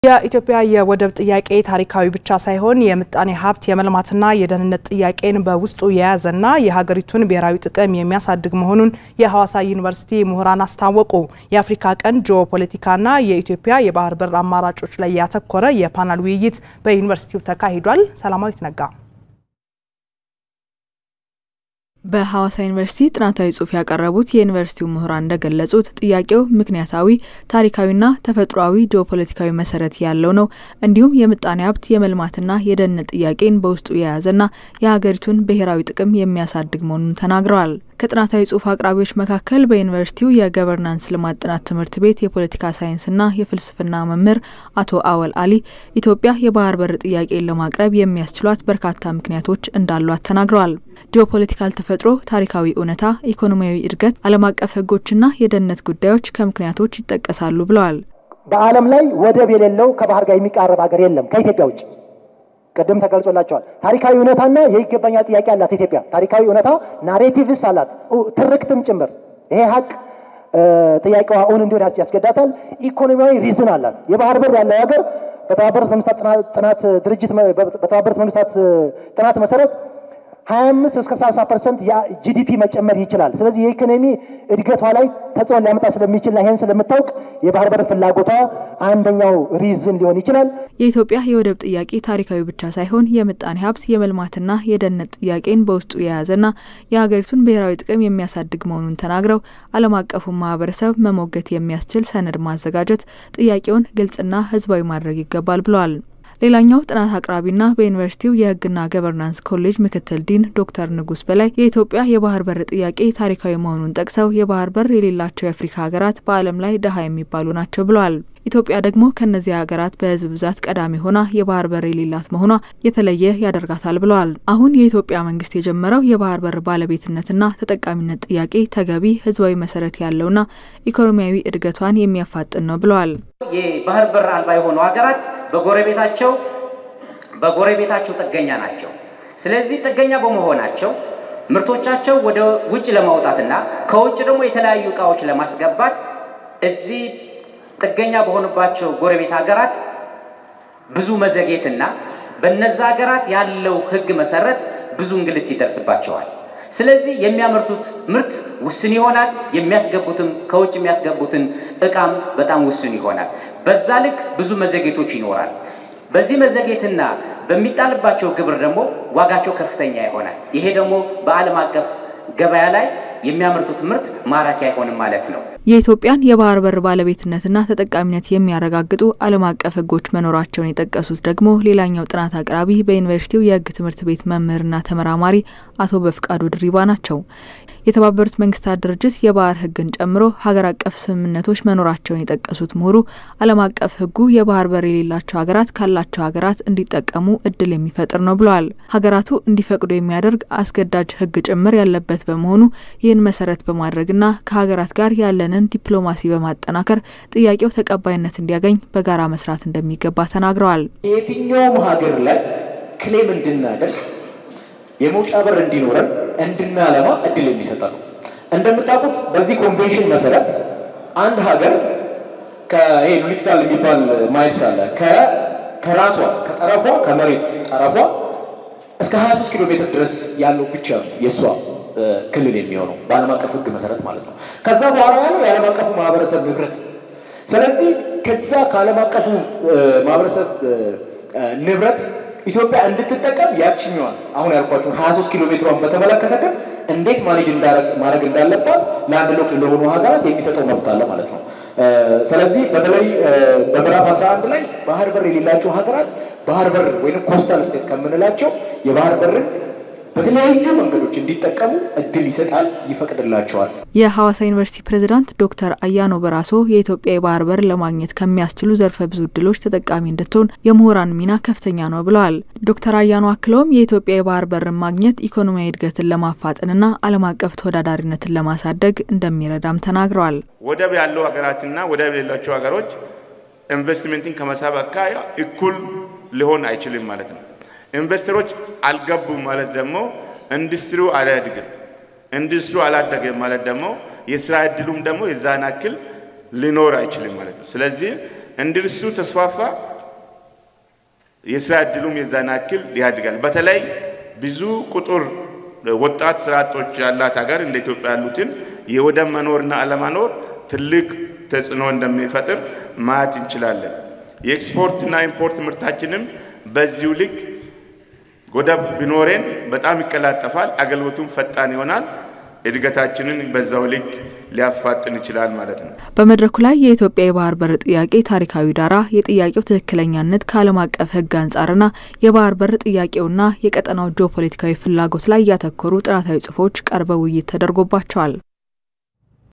የኢትዮጵያ የወደብ ጥያቄ ታሪካዊ ብቻ ሳይሆን የምጣኔ ሀብት የመልማትና የደህንነት ጥያቄን በውስጡ የያዘና የሀገሪቱን ብሔራዊ ጥቅም የሚያሳድግ መሆኑን የሐዋሳ ዩኒቨርሲቲ ምሁራን አስታወቁ። የአፍሪካ ቀንድ ጂኦፖለቲካና የኢትዮጵያ የባህር በር አማራጮች ላይ ያተኮረ የፓናል ውይይት በዩኒቨርሲቲው ተካሂዷል። ሰላማዊት ነጋ በሐዋሳ ዩኒቨርሲቲ ጥናታዊ ጽሑፍ ያቀረቡት የዩኒቨርሲቲው ምሁራን እንደገለጹት ጥያቄው ምክንያታዊ፣ ታሪካዊና ተፈጥሯዊ ጂኦፖለቲካዊ መሰረት ያለው ነው። እንዲሁም የምጣኔ ሀብት የመልማትና የደህንነት ጥያቄን በውስጡ የያዘና የሀገሪቱን ብሔራዊ ጥቅም የሚያሳድግ መሆኑን ተናግረዋል። ከጥናታዊ ጽሑፍ አቅራቢዎች መካከል በዩኒቨርሲቲው የገቨርናንስ ልማት ጥናት ትምህርት ቤት የፖለቲካ ሳይንስና የፍልስፍና መምህር አቶ አወል አሊ ኢትዮጵያ የባህር በር ጥያቄን ለማቅረብ የሚያስችሏት በርካታ ምክንያቶች እንዳሏት ተናግረዋል። ጂኦፖለቲካል ተፈጥሮ፣ ታሪካዊ እውነታ፣ ኢኮኖሚያዊ እድገት፣ ዓለም አቀፍ ሕጎችና የደህንነት ጉዳዮች ከምክንያቶች ይጠቀሳሉ ብለዋል። በዓለም ላይ ወደብ የሌለው ከባህር ጋር የሚቃረብ ሀገር የለም ከኢትዮጵያ ውጭ። ቅድም ተገልጾላቸዋል። ታሪካዊ እውነታና የይገባኛል ጥያቄ አላት ኢትዮጵያ። ታሪካዊ እውነታ ናሬቲቭስ አላት፣ ትርክትም ጭምር። ይሄ ሀቅ ጥያቄዋ እውን እንዲሆን ያስገዳታል። ኢኮኖሚያዊ ሪዝን አላት። የባህር በር ያለው ሀገር በተባበሩት መንግስታት ጥናት ድርጅት በተባበሩት መንግስታት ጥናት መሰረት 25 እስከ 30 ፐርሰንት ጂዲፒ መጨመር ይችላል። ስለዚህ የኢኮኖሚ እድገቷ ላይ ተጽዕኖ ሊያመጣ ስለሚችልና ይህን ስለምታውቅ የባህር በር ፍላጎቷ አንደኛው ሪዝን ሊሆን ይችላል። የኢትዮጵያ የወደብ ጥያቄ ታሪካዊ ብቻ ሳይሆን የምጣኔ ሀብት የመልማትና የደህንነት ጥያቄን በውስጡ የያዘና የሀገሪቱን ብሔራዊ ጥቅም የሚያሳድግ መሆኑን ተናግረው ዓለም አቀፉን ማህበረሰብ መሞገት የሚያስችል ሰነድ ማዘጋጀት፣ ጥያቄውን ግልጽና ህዝባዊ ማድረግ ይገባል ብለዋል። ሌላኛው ጥናት አቅራቢና በዩኒቨርሲቲው የሕግና ገቨርናንስ ኮሌጅ ምክትል ዲን ዶክተር ንጉስ በላይ የኢትዮጵያ የባህር በር ጥያቄ ታሪካዊ መሆኑን ጠቅሰው የባህር በር የሌላቸው የአፍሪካ ሀገራት በዓለም ላይ ድሀ የሚባሉ ናቸው ብለዋል። ኢትዮጵያ ደግሞ ከእነዚህ ሀገራት በህዝብ ብዛት ቀዳሚ ሆና የባህር በር የሌላት መሆኗ የተለየ ያደርጋታል ብለዋል። አሁን የኢትዮጵያ መንግስት የጀመረው የባህር በር ባለቤትነትና ተጠቃሚነት ጥያቄ ተገቢ ህዝባዊ መሰረት ያለውና ኢኮኖሚያዊ እድገቷን የሚያፋጥን ነው ብለዋል። የባህር በር አልባ የሆኑ ሀገራት በጎረቤታቸው በጎረቤታቸው ጥገኛ ናቸው። ስለዚህ ጥገኛ በመሆናቸው ምርቶቻቸው ወደ ውጭ ለማውጣትና ከውጭ ደግሞ የተለያዩ እቃዎች ለማስገባት እዚህ ጥገኛ በሆኑባቸው ጎረቤት ሀገራት ብዙ መዘግየትና በነዛ ሀገራት ያለው ህግ መሰረት ብዙ እንግልት ይደርስባቸዋል። ስለዚህ የሚያመርቱት ምርት ውስን ይሆናል። የሚያስገቡትም ከውጭ የሚያስገቡትን እቃም በጣም ውስን ይሆናል። በዛ ልክ ብዙ መዘግየቶች ይኖራል። በዚህ መዘግየትና በሚጣልባቸው ግብር ደግሞ ዋጋቸው ከፍተኛ ይሆናል። ይሄ ደግሞ በዓለም አቀፍ ገበያ ላይ የሚያመርቱት ምርት ማራኪ አይሆንም ማለት ነው። የኢትዮጵያን የባህር በር ባለቤትነትና ተጠቃሚነት የሚያረጋግጡ ዓለም አቀፍ ህጎች መኖራቸውን የጠቀሱት ደግሞ ሌላኛው ጥናት አቅራቢ በዩኒቨርሲቲው የህግ ትምህርት ቤት መምህርና ተመራማሪ አቶ በፍቃዱ ድሪባ ናቸው። የተባበሩት መንግስታት ድርጅት የባህር ህግን ጨምሮ ሀገር አቀፍ ስምምነቶች መኖራቸውን የጠቀሱት ምሁሩ ዓለም አቀፍ ህጉ የባህር በር የሌላቸው ሀገራት ካላቸው ሀገራት እንዲጠቀሙ እድል የሚፈጥር ነው ብለዋል። ሀገራቱ እንዲፈቅዱ የሚያደርግ አስገዳጅ ህግ ጭምር ያለበት በመሆኑ ይህን መሰረት በማድረግና ከሀገራት ጋር ያለንን ዲፕሎማሲ በማጠናከር ጥያቄው ተቀባይነት እንዲያገኝ በጋራ መስራት እንደሚገባ ተናግረዋል። የትኛውም ሀገር ላይ ክሌም እንድናደርግ የመውጫ በር እንዲኖረን እንድናለማ እድል የሚሰጠ ነው። እንደምታውቁት በዚህ ኮንቬንሽን መሰረት አንድ ሀገር ይሄ ሉሊትካል የሚባል ማይልስ አለ ከራሷ ከጠረፏ ከመሬት ጠረፏ እስከ 23 ኪሎ ሜትር ድረስ ያለው ብቻ ነው የእሷ ክልል የሚሆነው በዓለም አቀፍ ሕግ መሰረት ማለት ነው። ከዛ በኋላ ያለው የዓለም አቀፉ ማህበረሰብ ንብረት። ስለዚህ ከዛ ከዓለም አቀፉ ማህበረሰብ ንብረት ኢትዮጵያ እንድትጠቀም ያችኛዋን አሁን ያልኳችሁን 23 ኪሎ ሜትሯን በተመለከተ ግን እንዴት ማኔጅ ማድረግ እንዳለባት ለአንድ ሎክ ለሆኑ ሀገራት የሚሰጠው መብት አለ ማለት ነው። ስለዚህ በተለይ በምዕራፍ 11 ላይ ባህር በር የሌላቸው ሀገራት ባህር በር ወይም ኮስታል ስቴት ከምንላቸው የባህር በርን በተለያዩ መንገዶች እንዲጠቀሙ እድል ይሰጣል፣ ይፈቅድላቸዋል። የሐዋሳ ዩኒቨርሲቲ ፕሬዝዳንት ዶክተር አያኖ በራሶ የኢትዮጵያ የባህር በር ለማግኘት ከሚያስችሉ ዘርፈ ብዙ እድሎች ተጠቃሚ እንድትሆን የምሁራን ሚና ከፍተኛ ነው ብለዋል። ዶክተር አያኖ አክለውም የኢትዮጵያ የባህር በርን ማግኘት ኢኮኖሚያዊ እድገትን ለማፋጠንና ዓለም አቀፍ ተወዳዳሪነትን ለማሳደግ እንደሚረዳም ተናግረዋል። ወደብ ያለው ሀገራትና ወደብ የሌላቸው ሀገሮች ኢንቨስትመንትን ከመሳብ አካባቢ እኩል ሊሆን አይችልም ማለት ነው። ኢንቨስተሮች አልገቡም ማለት ደግሞ ኢንዱስትሪው አላያድግም። ኢንዱስትሪው አላደገም ማለት ደግሞ የስራ እድሉም ደግሞ የዛን ያክል ሊኖር አይችልም ማለት ነው። ስለዚህ ኢንዱስትሪው ተስፋፋ፣ የስራ እድሉም የዛን ያክል ያድጋል። በተለይ ብዙ ቁጥር ወጣት ስራ አጦች ያላት ሀገር እንደ ኢትዮጵያ ያሉትን የወደብ መኖርና አለመኖር ትልቅ ተጽዕኖ እንደሚፈጥር ማየት እንችላለን። የኤክስፖርትና ኢምፖርት ምርታችንም በዚሁ ልክ ወደብ ቢኖረን በጣም ይቀላጠፋል፣ አገልግሎቱም ፈጣን ይሆናል። እድገታችንን በዛው ልክ ሊያፋጥን ይችላል ማለት ነው። በመድረኩ ላይ የኢትዮጵያ የባህር በር ጥያቄ ታሪካዊ ዳራ፣ የጥያቄው ትክክለኛነት ከዓለም አቀፍ ሕግ አንጻርና የባህር በር ጥያቄውና የቀጠናው ጂኦፖለቲካዊ ፍላጎት ላይ ያተኮሩ ጥናታዊ ጽሑፎች ቀርበው ውይይት ተደርጎባቸዋል።